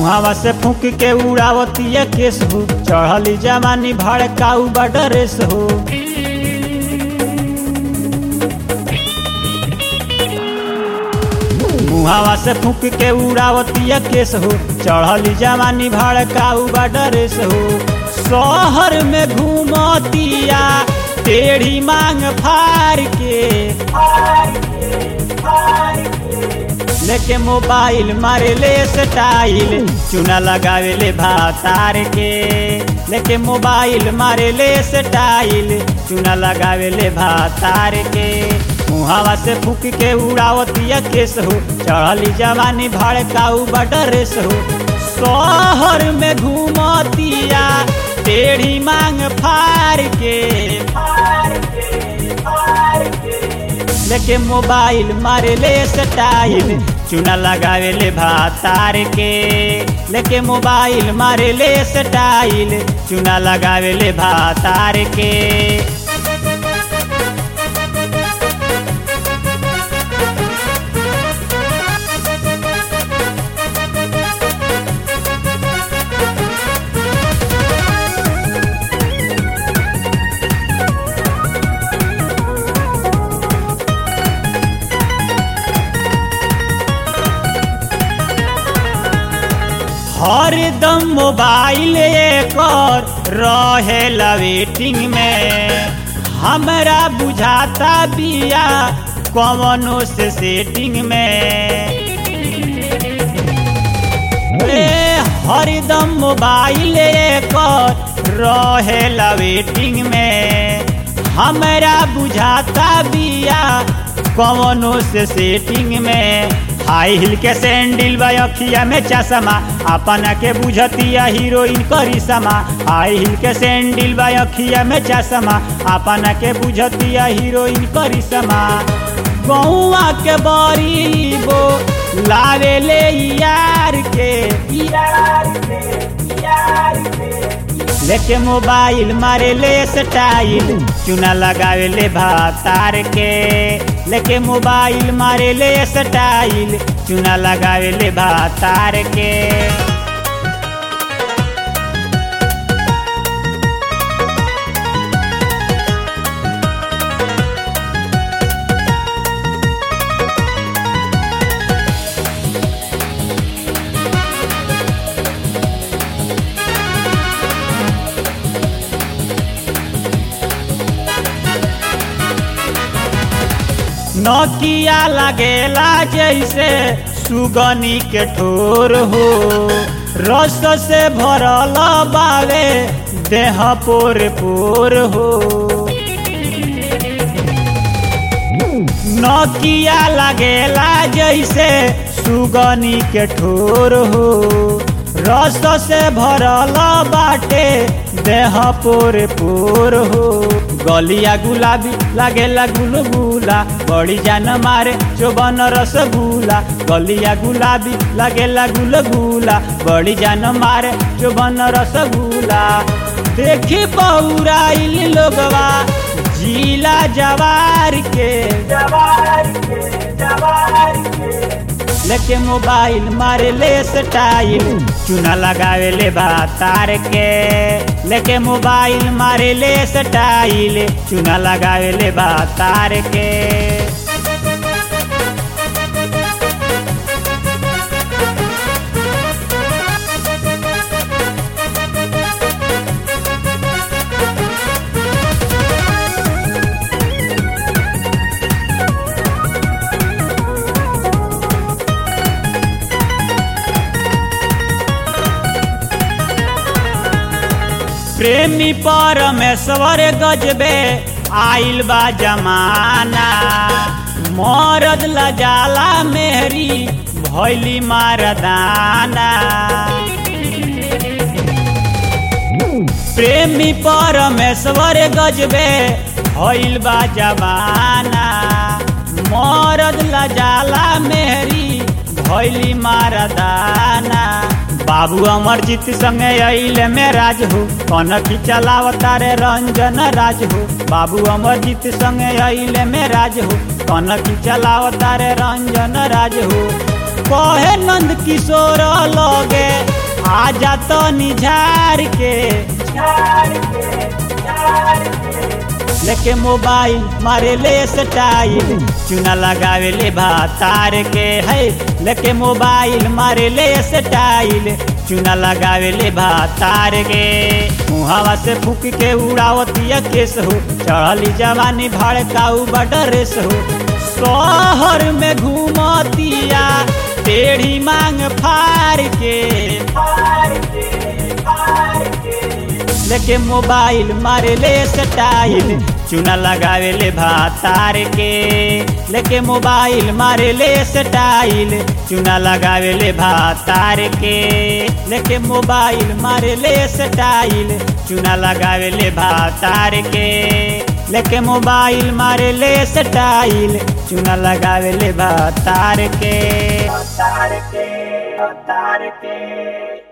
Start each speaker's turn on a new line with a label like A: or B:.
A: मुहावा से फूक के उड़ावतिया केस हो चढ़ली जवानी भड़काऊ बडरेस हो मुहावा से फूक के उड़ावतिया केस हो चढ़ली जवानी भड़काऊ बडरेस हो शहर में घूमतिया टेढ़ी मांग फार के लेके मोबाइल मारे ले स्टाइल चुना लगावे ले भातार के लेके मोबाइल मारे ले स्टाइल चुना लगावे ले भातार के मुहावा से फूक के उड़ावतिया केस हो चढ़ली जवानी भड़काऊ बडरेस हो शहर में घूमतिया टेढ़ी मांग फार के लेके मोबाइल मारे ले स्टाइल चुना लगावे ले भातार के लेके मोबाइल मारे ले स्टाइल चुना लगावे ले भातार के हरदम मोबाइल कर रहे वेटिंग में हमरा बुझाता बिया कवनो से सेटिंग में ए हरदम मोबाइल कर रहे वेटिंग में हमरा बुझाता बिया कवनो से सेटिंग में हाई हिल के सैंडल बा अखिया में चश्मा अपना के बुझतिया हीरोइन करिश्मा हाई हिल के सैंडल बा अखिया में चश्मा अपना के बुझतिया हीरोइन करिश्मा गौआ के बड़ी बो लावे ले यार के यार के यार के लेके मोबाइल मारे ले स्टाइल चुना लगावे ले भातार के लेके मोबाइल मारे ले स्टाइल चुना लगावे ले भातार के नकिया लगेला जैसे सुगनी के ठोर हो रस से भरल बावे देह पोर पोर हो नकिया लगेला जैसे सुगनी के ठोर हो रस से भरल बाटे देह पोर पोर हो गलिया गुलाबी लागेला गुलगुला बड़ी जान मारे चोबन रसगुला गलिया गुलाबी लागेला गुलगुला बड़ी जान मारे चोबन रसगुला देखी पौराइल लोगवा जिला जवार के जवार के जवार के लेके मोबाइल मारे ले स्टाइल चुना लगावे ले भातार के लेके मोबाइल मारे ले स्टाइल चुना लगावे ले भातार के प्रेमी परमेश्वर गजबे आइल बा जमाना मरद लजाला मेहरी भैली मारदाना प्रेमी परमेश्वर गजबे भइल बा जमाना मरद लजाला मेहरी भैली मारदाना बाबू अमरजीत संगे अइले में राज हो कनखी चलावता रे रंजन राज हो बाबू अमरजीत संगे अइले में राज हो कनखी चलावता रे रंजन राज हो कहे नंद किशोर लगे आजा तो निझार के लेके मोबाइल मारे ले स्टाइल चुना लगावे ले भातार के है लेके मोबाइल मारे ले स्टाइल चुना लगावे ले भातार के मुहावा से फूक के उड़ावतिया केस हो चढ़ली जवानी भड़काऊ बडरेस हो शहर में घूमतिया टेढ़ी मांग फार के लेके मोबाइल मारे ले स्टाइल चुना लगावे ले भातार के लेके मोबाइल मारे ले स्टाइल चुना लगावे ले भातार के लेके मोबाइल मारे ले स्टाइल चुना लगावे ले भातार के लेके मोबाइल मारे ले स्टाइल चुना लगावे ले भातार के
B: तार के तार के